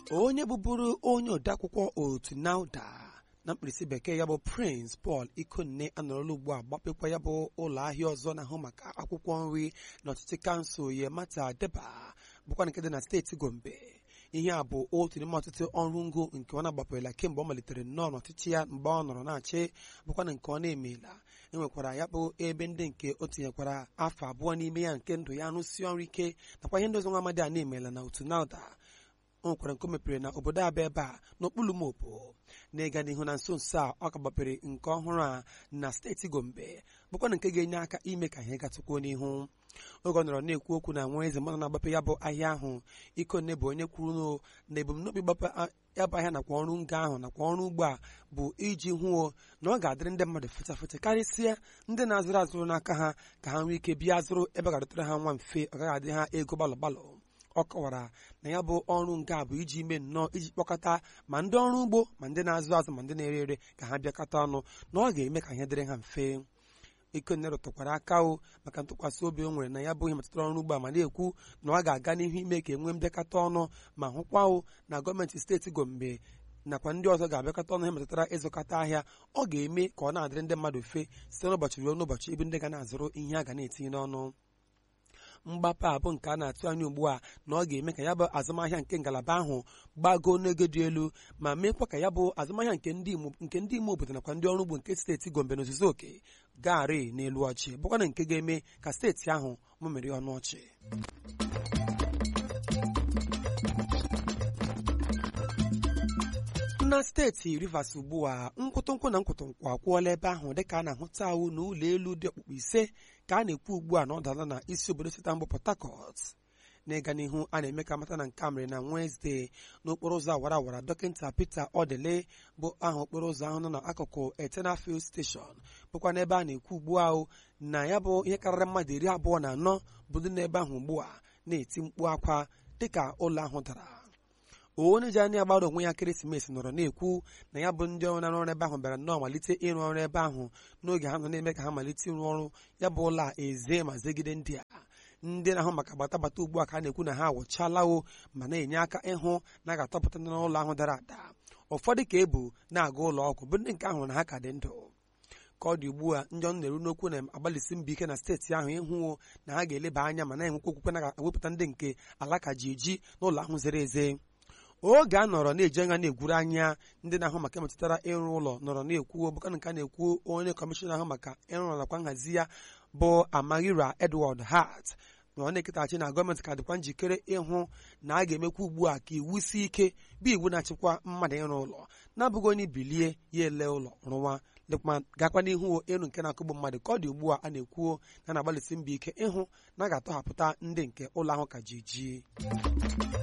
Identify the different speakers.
Speaker 1: onye bụbụrụ onye odeakwụkwọ otu nauda na mkpirisi bekee ya bụ prince paul ikonne anọrọla ugbu a gbapekwa ya bụ ụlọ ahịa ọzọ na-ahụ maka akwụkwọ nri na ọchịchị kansụl yemata deba bụkwa nke dị na steeti gombe ihe a bụ otu n'ime ọtụtụ ọrụ ngo nke ọ na-agbapụrụla kemgbe ọ malitere nnọọ n'ọchịchị ya mgbe ọ nọrọ na-achị bụkwa na nke ọ na-emeela enwekwara ya bụ ebe ndị nke o tinyekwara afọ abụọ n'ime ya nke ndụ ya rụsie ọrụ ike nakwa ihe ndị ọzọ nwa amadi a na-emeela na otu nauda o nwekwara nke o mepere na obodo abịa ebe a n'okpuru mopo na-ịga n'ihu na nso nso a ọ ka gbapere nke ọhụrụ a na steeti gombe bụkwa na nke ga-enye aka ime ka ihe gatụkwuo n'ihu oge ọ nọrọ na-ekwu okwu na nwa eze mmanụ na-agbape ya bụ ahịa ahụ ikonne bụ onye kwuru na ebumnobi gbape ya bụ ahịa nakwa ọrụ ngo ahụ nakwa ọrụ ugbo a bụ iji hụo na ọ ga-adịrị ndị mmadụ feta feta karịsịa ndị na-azụrụ azụrụ n'aka ha ka ha nwee ike bịa zụrụ ebe ga-adọtara ha nwa mfe ọ gaghị adị ha ego gbalụ gbalụ ọ kọwara na ya bụ ọrụ nke a bụ iji mee nnọọ iji kpọkọta ma ndị ọrụ ugbo ma ndị na-azụ azụ ma ndị na-ere ere ka ha bịakọta ọnụ na ọ ga-eme ka ihe dịrị ha mfe ikonne rụtụkwara aka o maka ntụkwasị obi o nwere na ya bụ ihe metụtara ọrụ ugbo a ma na-ekwu na ọ ga-aga n'ihu ime ka enwee mbịakọta ọnụ ma hụkwa o na gọọmenti steeti gombe nakwa ndị ọzọ ga-abịakọta ọnụ ihe metụtara ịzụkọta ahịa ọ ga-eme ka ọ na-adịrị ndị mmadụ mfe site n'ụbọchị ruo n'ụbọchị ebe ndị ga na-azụrụ ihe a ga na-etinye n'ọnụ mgbapụ a bụ nke a na-atụ anya ugbu a na ọ ga-eme ka ya bụ azụmahịa nke ngalaba ahụ gbagoo n'ego dị elu ma meekwa ka ya bụ azụmahịa nke ndị ime obodo nakwa ndị ọrụ ugbo nke steeti gombe n'ozuzu oke gaarị n'elu ọchị bụkwa na nke ga-eme ka steeti ahụ mụmiri ọnụ ọchị na steeti rivers ugbu a nkwụtụnkwụ na nkwụtụnkwụ akwụọla ebe ahụ dịka a na-ahụta awụ na ụlọ elu dị okpukpu ise ka a na-ekwu ugbu a na ọ dala na isi obodo sita mbụ port harcourt n'ịga n'ihu a na-eme ka amata na nke a mere na wenezdee n'okporo ụzọ awara awara dọkịta peter odele bụ aha okporo ụzọ ahụ nọ n'akụkụ eternal field station bụkwa n'ebe a na-ekwu ugbu ahụ na ya bụ ihe karịrị mmadụ iri abụọ na anọ bụ ndị n'ebe ahụ ugbu a na-eti mkpu akwa dịka ụlọ ahụ dara onye ji anya agbara onwe ya ekeresimesi nọrọ na-ekwu na ya bụ ndị ọrụ na-arụ ọrụ ebe ahụ bịara nnọọ malite ịrụ ọrụ ebe ahụ n'oge ha nọ na-eme ka ha malite ịrụ ọrụ ya bụ ụlọ a eze ma zegide ndị a ndị na-ahụ maka gbatagbata ugbu a ka a na-ekwu na ha awụchalawo ma na-enye aka ịhụ na a ga-atọpụta n'ụlọ ahụ dara ada ụfọdụ ka ebu na-aga ụlọ ọgwụ bụ ndị nke ahụ na ha ka dị ndụ ka ọ dị ugbu a ndị ọnụ na-eru n'okwu na-agbalịsi mbọ ike na steeti ahụ ịhụ na ha ga-eleba anya ma na-enwekwa okwukwe na-ewepụta ndị nke alaka ji eji n'ụlọ ahụ zere eze oge a nọrọ na-eji anya na-egwuru anya ndị na-ahụ maka metụtara ịrụ ụlọ nọrọ na-ekwu bụka nke a na-ekwu onye kọmishọna ahụ maka ịrụ ụlọ nakwa nhazi ya bụ amaghịra edward hart na ọ na-eketaghachi na gọọmenti ka dịkwa njikere ịhụ na a ga-emekwa ugbu a ka iwu si ike bụ iwu na-achịkwa mmadụ ịrụ ụlọ na-abụghị onye bilie ya ele ụlọ rụwa lekwa gakwa n'ihu elu nke na-akụgbu mmadụ ka ọ dị ugbu a a na-ekwuo na na-agbalịsi mbọ ike ịhụ na a ga-atọhapụta ndị nke ụlọ ahụ ka ji ji